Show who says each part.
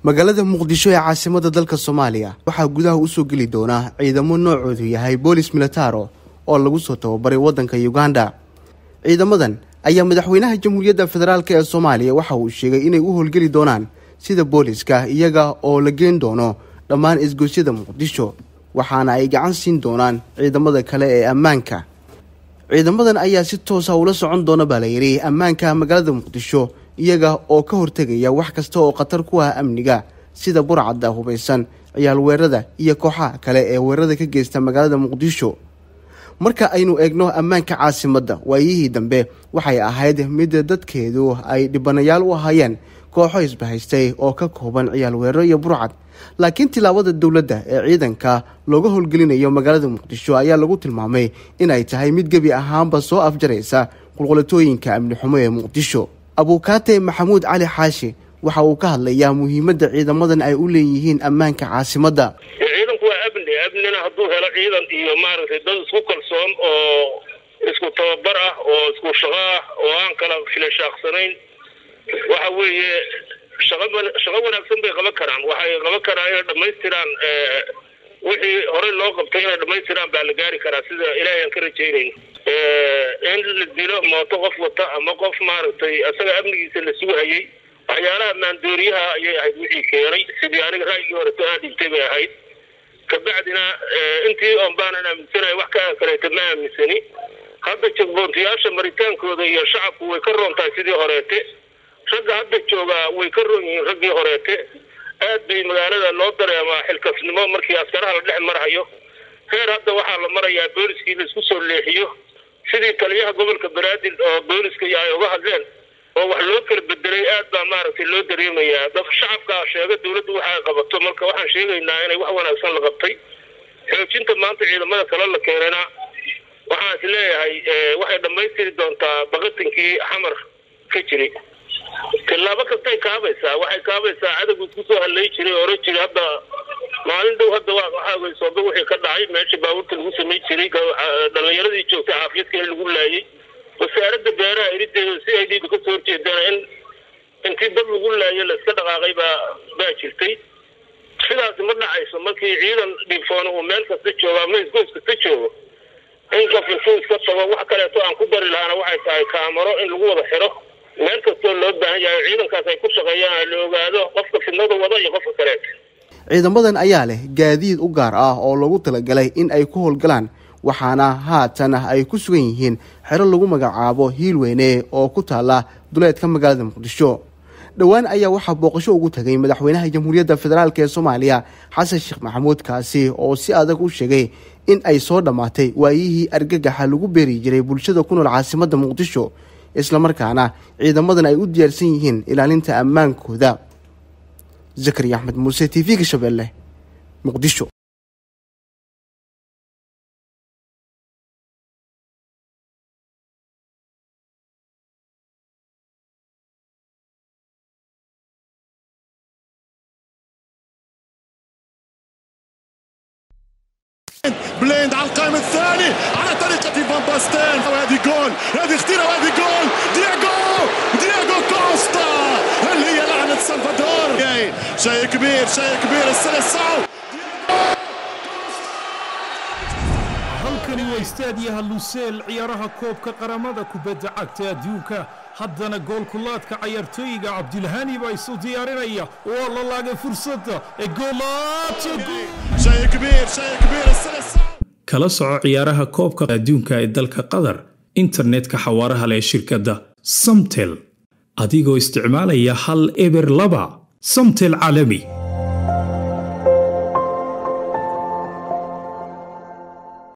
Speaker 1: magaalada muqdisho ee caasimada dalka soomaaliya waxaa gudaha usoo geli doona ciidamo noocoodu yahay boolis militaro oo lagu soo tababaray waddanka uganda ciidamadan ayaa madaxweynaha jamhuuriyadda federaalk ee soomaaliya waxa uu sheegay inay u howlgeli doonaan sida booliska iyaga oo la geen doono dhammaan isgoysyada muqdisho waxaana ay gacan siin doonaan ciidamada kale ee ammaanka ciidamadan ayaa si toosa ula socon doona baa layidhi ammaanka magaalada muqdisho iyaga oo ka hortegaya wax kasta oo khatar ku ah amniga sida burcadda hubaysan ciyaal weerada iyo kooxaha kale ee weerada ka geysta magaalada muqdisho marka aynu eegno ammaanka caasimadda waayihii dambe waxay ahayd mid dadkeedu ay dhibanayaal u ahaayeen kooxo isbahaystay oo ka kooban ciyaal weeraro iyo burcad laakiin tilaabada dowladda ee ciidanka looga howlgelinayo magaalada muqdisho ayaa lagu tilmaamay inay tahay mid gebi ahaanba soo afjaraysa qulqulatooyinka amni xumo ee muqdisho abuukaate maxamuud cali xaashi waxa uu ka hadlayaa muhiimadda ciidamadan ay u leeyihiin ammaanka caasimadda
Speaker 2: ciidanku waa amni amnina hadduu helo ciidan iyo maaragtay dad isku kalsoon oo isku tababar ah oo isku shaqo ah oo aan kala filashaaqsanayn waxa weeye shaqa shaqo wanaagsan bay qaban karaan waxay qaban karaan inay dhammaystiraan wixii horey loo qabtay inay dhammaystiraan baa la gaari karaa sida ilaahay aan ka rajaynayno in la dilo mooto qof wata ama qof maaragtay isaga amnigiisa la sugahayay waxyaalaha maandooriyaha ayay ahayd wixii keenay sidii aniga raayigii horeto aan dhintay bay ahayd kabacdina intii oon baanan aaminsanahay wax ka kaleeta ma aaminsani hadda jagboontayaasha maritaankooda iyo shacabku way ka roon tahay sidii horeete ragga hadda joogaa way ka roon yihiin raggii horeete aad bay magaalada loo dareemaa xilkasnimo markii askaraha la dhex marhayo heer hadda waxaa la marayaa booliskii la isku soo leexiyo sidii taliyaha gobolka banaadir oo booliska iyo ay uga hadleen oo wax loo kala bedelay aad baa maaragtay loo dareemayaa dad shacabkaa sheega dawladdu waxa ay qabato marka waxaan sheegaynaa inay wax wanaagsan la qabtay xoojinta maanta ciidamada kale la keenayna waxaan is leeyahay waxay dhammaystiri doontaa baqatankii xamar ka jiray tillaabo kastay kaabaysaa waxay kaabaysaa cadowgu isku soo hadlay jiray oran jiray hadda maalin dhow hadda waxaa weysooba wixii ka dhacay meesha baabuurta lagu samay jiray dhalinyaradii joogtay xaafiyadka in lagu laayay wasaaradda beeraha irideeda si ay dhiiga kasoo horjeedana in intii dad lagu laayo la iska dhaqaaqay baa baa jirtay sidaasi ma dhacayso markii ciidan dhifoona uu meel kasta joogo ama isgoys kasta joogo in qof intuu iska tago wax kaleeto aan ku dari lahaana waxay tahay kaamaro in lagu wada xiro meel kastoo loo baahan yahay ciidankaas ay ku shaqeeyaan la ogaado qofka fidnada wada iyo qofka kaleeta
Speaker 1: ciidamadan ayaa leh gaadiid u gaar ah oo loogu talagalay in ay ku howlgalaan waxaana haatan ay ku sugan yihiin xero lagu magacaabo hiilweyne oo ku taala duleedka magaalada muqdisho dhowaan ayaa waxaa booqasho ugu tagay madaxweynaha jamhuuriyadda federaalk ee soomaaliya xasan sheekh maxamuud kaasi oo si adag u sheegay in ay soo dhammaatay waayihii argagaxa lagu beeri jiray bulshada ku nool caasimadda muqdisho islamarkaana ciidamadan ay u diyaarsan yihiin ilaalinta ammaankooda zakariya axmed muuse t v-ga shabeelle muqdisho
Speaker 3: بليند على القائم الثاني على طريقة فان باستين وهذه جول هذه خطيرة وهذه جول دياغو دياغو كوستا هل هي لعنة سلفادور شيء كبير شيء كبير السلسعو
Speaker 4: halkani waa istaadiyaha luseel ciyaaraha koobka qaramada kubadda cagta adduunka haddana goolkulaadka cayaartooyiga cabdilhani baa isu diyaarinaya waa la laagay fursadda ee
Speaker 3: شيء كبير شيء كبير السلسعو
Speaker 5: kala soco ciyaaraha koobka adduunka ee dalka qatar internetka xawaaraha leh shirkadda samtel adigoo isticmaalaya hal eber laba samtel caalami